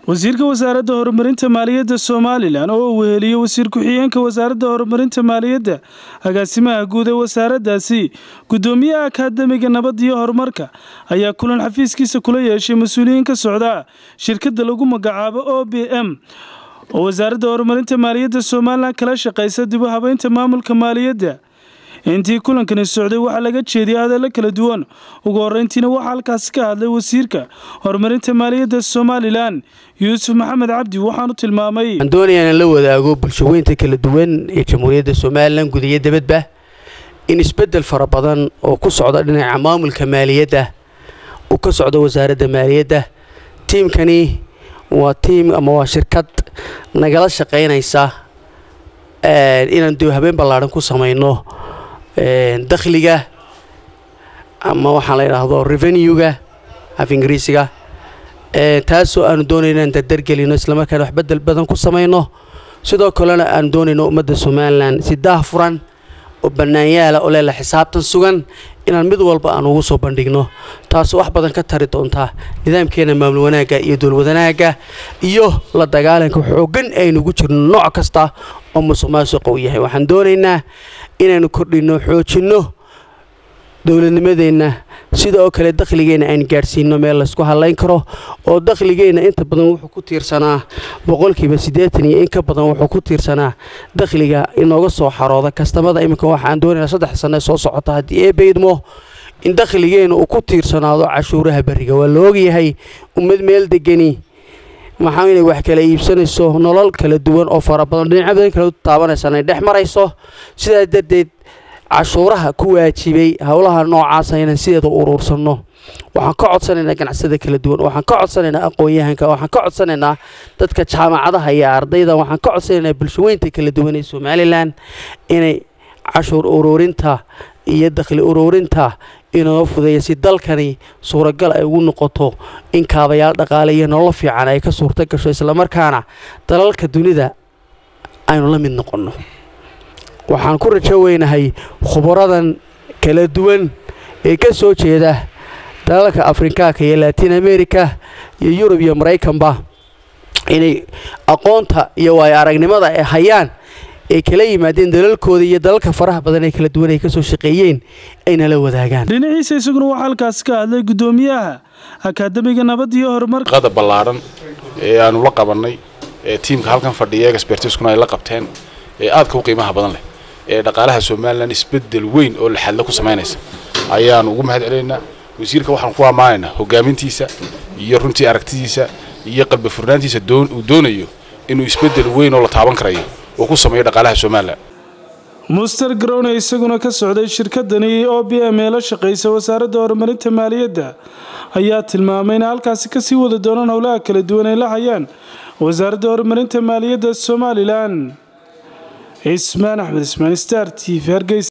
wasiirka wasaaradda horumarinta maaliyadda somalilan oo uu weheliyo wasiir ku-xigeenka wasaaradda horumarinta maaliyadda agaasimaha guud ee wasaaraddaasi guddoomiyaha akaademiga nabad iyo horumarka ayaa kulan xafiiskiisa kula yeeshay mas-uuliyiin ka socda shirkadda lagu magacaabo o b m oo wasaaradda horumarinta maaliyadda somalilan kala shaqaysa dib u habeynta maamulka maaliyadda intii kulankani socday waxaa laga jeediyay hadallo kala duwan ugu horreyntiina waxaa halkaasi ka hadlay wasiirka horumarinta maaliyadda somalilan yuusuf maxamed cabdi waxaanu tilmaamay waxaan doonayaa inaan la wadaago bulshaweynta kala duwan ee jamhuuriyadda somalilan guud iyo dibadba in isbeddel fara badan oo ku socda dhinaca maamulka maaliyadda uu ka socdo wasaaradda maaliyadda tiimkani waa tiim ama waa shirkad nagala shaqaynaysa inaan dib habeen ballaadhan ku samayno dakhliga ama waxaa la yidhaahdo revenuega af ingiriisiga taasoo aanu doonayno inaan dardargelino islamarkaana wax bedel badan ku samayno sidoo kalena aanu doonayno ummadda somalilan si daah furan oo bannaanyaala oo leela xisaabtan sugan inaan mid walba aan ugu soo bandhigno taasoo wax badan ka tari doontaa nidaamkeena maamul wanaagga iyo dowlwadanaagga iyo la dagaalanka xooggan aynugu jirno nooc kasta oo musuq maasuqa u yahay waxaan doonaynaa inaynu kordhinno xoojinno dowladnimadeenna sidoo kale dakhligeenna aan gaadhsiino meel laysku hadlayn karo oo dakhligeenna inta badan wuxuu ku tiirsanaa boqolkiiba siddeetan iyo in ka badan wuxuu ku tiirsanaa dakhliga inooga soo xarooda kastamada iminka waxaan doonaynaa saddex sanne soo socota haddii ee baydmo in dakhligeenna uu ku tiirsanaado cashuuraha berriga waa la ogyahay ummad meel degani maxaa inay wax kala iibsanayso nolol kala duwan oo fara badan dhinacyo badan kala taabanaysan ay dhex marayso sidaas darteed cashuuraha ku waajibay howlaha noocaasa inaan sideeda u uruursanno waxaan ka codsanaynaa ganacsada kala duwan waxaan ka codsanaynaa aqoon-yahanka waxaan ka codsanaynaa dadka jaamacadaha iyo ardayda waxaan ka codsanaynaa bulshaweynta kala duwan ee somalilan inay cashuur uruurinta iyo dakhli uruurinta inoo fudeeya si dalkani suuragal ay ugu noqoto in kaabayaal dhaqaale iyo nololo fiican ay ka suurto gasho islamarkaana dalalka dunida aynu la mid noqonno waxaan ku rajo weynahay khubaradan kala duwan ee ka soo jeeda dalalka afrikaanka iyo latin america iyo yurub iyo maraykanba inay aqoonta iyo waayo aragnimada ay hayaan ay kala yimaadeen dalalkooda iyo dalalka faraha badan ee kala duwan ay ka soo shaqeeyeen ayna la wadaagaan dhinaciisa isaguna waxaa halkaasi ka hadlay guddoomiyaha akaademiga nabad iyo horumarka qada ballaadhan ee aanu la qabannay ee tiimka halkan fadhiya expertiskuna ay la qabteen ee aadka u qiimaha badan leh ee dhaqaalaha somalilan isbeddel weyn oo laxadla ku samaynaysa ayaanu ugu mahad celinaynaa wasiirka waxaan ku ammaanaynaa hogaamintiisa iyo runtii aragtidiisa iyo qalbi furnaantiisa uu doonayo inuu isbeddel weyn oo la taaban karayo uu ku sameeyo dhaqaalaha somalilan muster grone isaguna ka socday shirkadani o b m ee la shaqaysa wasaaradda horumarinta maaliyadda ayaa tilmaamay in halkaasi kasii wada doonaan howlaha kala duwan ay la hayaan wasaaradda horumarinta maaliyadda somalilan cismaan axmed ismaan star t v hargeysa